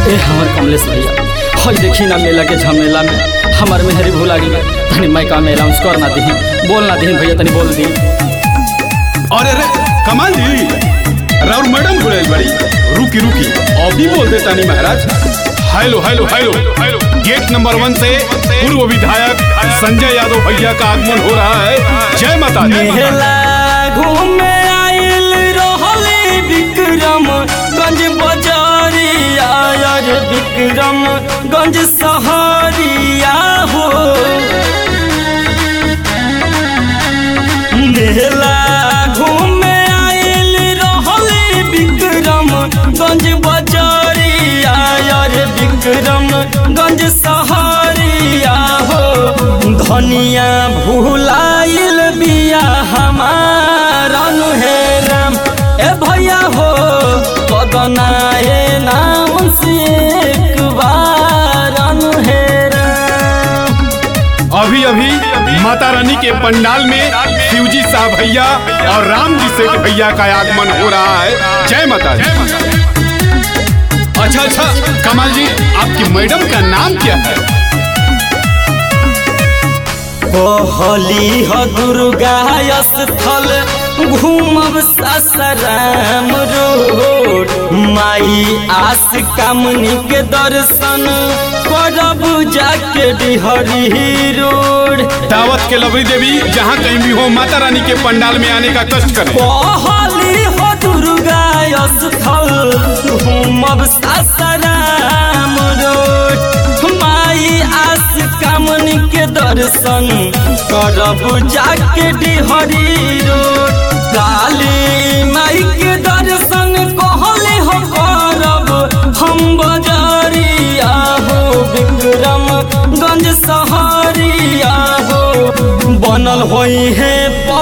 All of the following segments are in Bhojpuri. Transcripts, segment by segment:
ए हमर कमलेश भैया हई देखी ना मेला के झमेला में हमार मेहरी भूला गई तनी माइका में अनाउंस कर ना दही बोल ना दही भैया तनी बोल दी अरे अरे कमाल जी राउर मैडम बोले बड़ी रुकी रुकी अभी बोल देता नहीं महाराज hello hello hello hello gate number one से पूर्व विधायक संजय यादव भैया का आगमन हो रहा है जय माता दी मेला घूमे आइल रहले विक्रम गंज बाजारिया यार विक्रम गंज सहारिया हो मेला घूमे आइल रहले विक्रम गंज बाजारिया यार विक्रम गंज सहारिया हो धनिया भूलाइल बिया हमारा हे राम ए भैया हो कदनाए नाम से एक बार हे राम अभी अभी माता रानी के पंडाल में शिवजी साहब भैया और राम जी सेठ भैया का आगमन हो रहा है जय माता दी अच्छा अच्छा कमाल जी आपकी मैडम का नाम क्या है कहली ह दुर्गा स्थल घूमब ससराम रोड माई आस कामनी के दर्शन करब जाके डिहरी रोड दावत के लवरी देवी जहाँ कहीं भी हो माता रानी के पंडाल में आने का कष्ट करें कहली हो दुर्गा स्थल घूमब ससराम रोड माई आस कामनी के दर्शन करब जाके डिहरी रोड काली माई के दर्शन कहले हो करब हम बजारिया हो विक्रम गंज सहरिया हो बनल होई है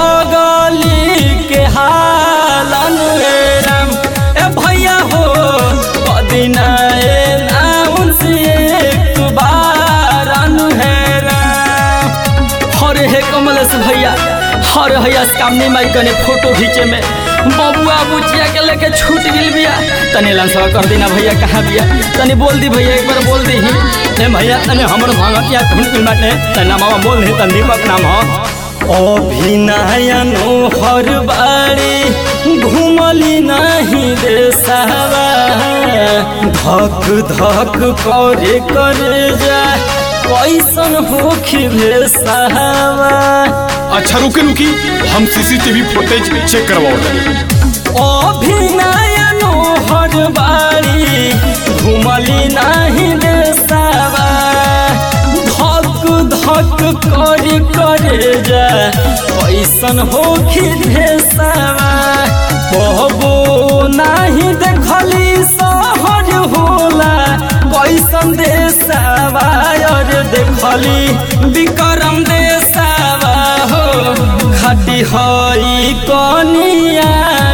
पगली के हालन रे राम ए भैया हो कदिना ए नाउन से एक बार अनु है राम हरे हे कमलेश भैया हर हैया कामनी माई कने फोटो खींचे में बबुआ बुचिया के लेके छूट गिल बिया तनी लंसवा कर देना भैया कहाँ बिया तनी बोल दी भैया एक बार बोल दी ही ए भैया तनी हमर भांगतिया धुन फिल बाटे तनी नामा बोल दी तनी दीपक नाम हो अभिनयनो हर बाड़ी घुमली नहीं देसावा धक धक करे करे जा कैसन होखी भेसावा अच्छा रुके रुकी हम सीसीटीवी फुटेज चेक करवाओ अभिनयनो हर बारी घुमली नाही देसावा धक धक करी करे जा कैसन होखी भेसावा कहबो नाही देखली सहर होला कैसन देसावा और देखली विक्रम देसावा हो खटी हई कनिया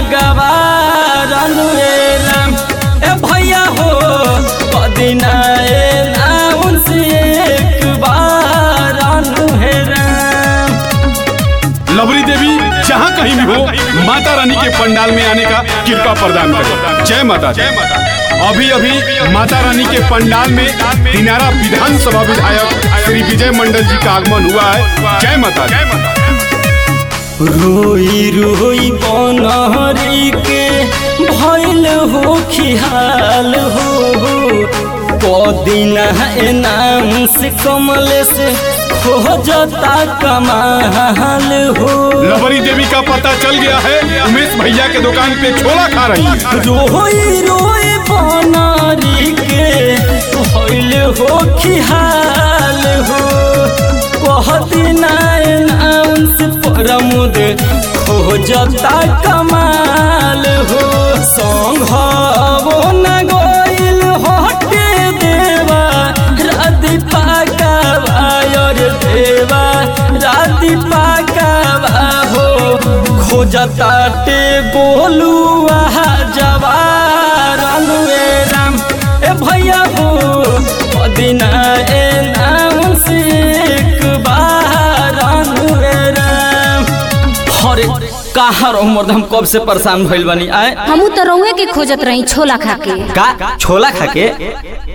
गवारन रे राम ए भैया हो कदिना ए नाउन से एक बार अनु हे राम लवरी देवी जहाँ कहीं भी हो माता रानी के पंडाल में आने का कृपा प्रदान करें जय माता जय माता अभी अभी माता रानी के पंडाल में दिनारा विधानसभा विधायक श्री विजय मंडल जी का आगमन हुआ है जय माता जय माता रोई रोई बनहरी के भैल हो खिहाल हो कदिना नाम से कमल से खोजता कमाल हो लवरी देवी का पता चल गया है उमेश भैया के दुकान पे छोला खा रही है रोई रोई बनरी के भैल हो खिहाल हो कहदिना नाम से प्रमुद खोजता कमाल हो संघवो न गोइल हटे देवा राति पाकावा और देवा राति पाकावा हो खोजता टे गोलुआ जवार अनुए राम ए भैया हो पदिना ए नाम से एक बार अनुए राम हरे का कहाँ रहूं मर्द हम कब से परेशान भइल बानी आए हमू तो रउए के खोजत रही छोला खा के का छोला खा के